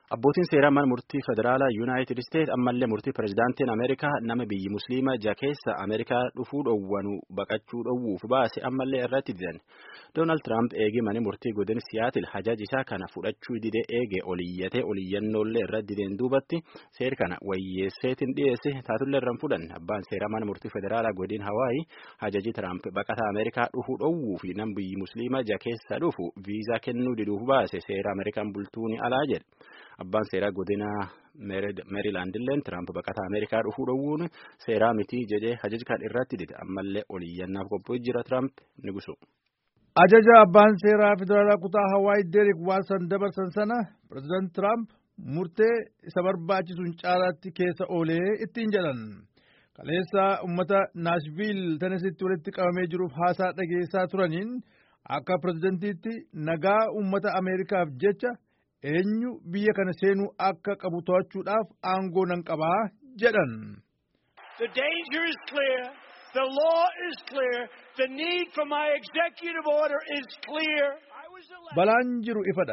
Abbootiin seeraa mana murtii federaalaa Yuunaayitid Isteet ammallee murtii pirezidaantiin Ameerikaa nama biyyi Musliimaa ja keessa Ameerikaa dhufuu dhowwanu baqachuu dhowwuuf baase ammallee irratti didan. Doonaald Tiraamp eegee mana murtii godina Siyaatil hajaaj isaa kana fudhachuu didee eegee oliyyatee oliyyannollee irratti dideen duubatti seer kana wayyeesseetiin dhiyeesse taatullee irraan fudhan abbaan seeraa mana murtii federaalaa godina Hawaayii hajaji Tiraamp baqataa Ameerikaa dhufuu dhowwuu fi nama biyyi Musliimaa ja keessa dhufu viizaa kennuu diduuf baase seera Ameerikaan bultuuni alaa jedhe. Abbaan seeraa godina Meerilaandilleen Tiraamp baqataa Ameerikaa dhufuu dhowwuun seeraa mitii jedhee hajaja kan irratti dide ammallee oliyyannaaf qophii'ee jira Tiraamp ni gusu. Ajaja abbaan seeraa federaalaa kutaa Hawaayii Deerik Waalsan dabarsan sana pireezidaant Tiraamp murtee isa barbaachisuun caalaatti keessa oolee ittiin jedhan. Kaleessa uummata Naashviil Tenesitti walitti qabamee jiruuf haasaa dhageessaa turaniin akka pireezidantiitti nagaa uummata Ameerikaaf jecha. eenyu biyya kana seenuu akka qabu to'achuudhaaf aangoo nan qabaa jedhan. The danger is clear. The law is clear. The need for my executive order is clear. Balaan jiru ifadha.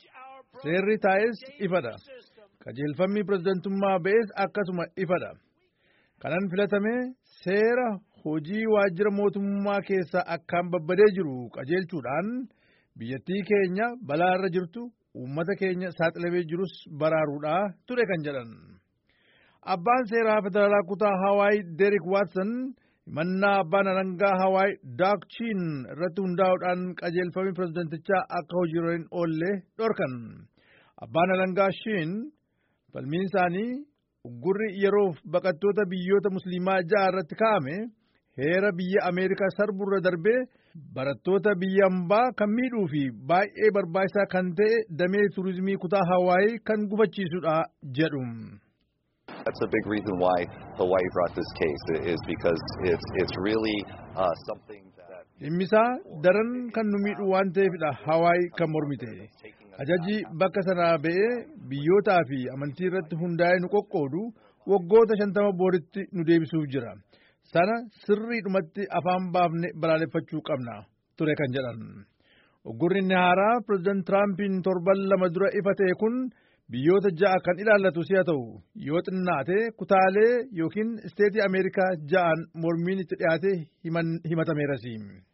Seerri taa'es ifadha. Qajeelfamni pirezidantummaa ba'es akkasuma ifadha. Kanan filatamee seera hojii waajjira mootummaa keessaa akkaan babbadee jiru qajeelchuudhaan biyyattii keenya balaa irra jirtu uummata keenya saaxilamee jirus baraaruudhaa ture kan jedhan. Abbaan seeraa federaalaa kutaa Hawaii Deerik Waatson himannaa abbaan alangaa Hawaii Daak Chiin irratti hundaa'uudhaan qajeelfamni pirezidantichaa akka hojiirra hin oolle dhorkan. Abbaan alangaa Shiin falmiin isaanii uggurri yeroof baqattoota biyyoota musliimaa ja'a irratti kaa'ame heera biyya Ameerikaa sarburra darbee barattoota biyya hambaa kan miidhuu fi baay'ee barbaachisaa kan ta'e damee turizimii kutaa Hawaayii kan gufachiisudha jedhu. That's a big reason why Hawaii brought this case is because it's it's really uh, something that. Dhimmisaa daran kan nu miidhu waan ta'eefidha Hawaayii kan mormite. Ajaji bakka sanaa ba'ee biyyootaa fi amantii irratti hundaa'ee nu qoqqoodu waggoota shantama booritti nu deebisuuf jira. sana sirriidhumatti afaan baafne balaaleffachuu qabna ture kan jedhan. Uggurri inni haaraa pireezidaant Tiraampiin torban lama dura ifa ta'e kun biyyoota ja'a kan ilaallatu si'a ta'u yoo xinnaate kutaalee yookiin isteetii Ameerikaa ja'an mormiin itti dhiyaate himatameerasi.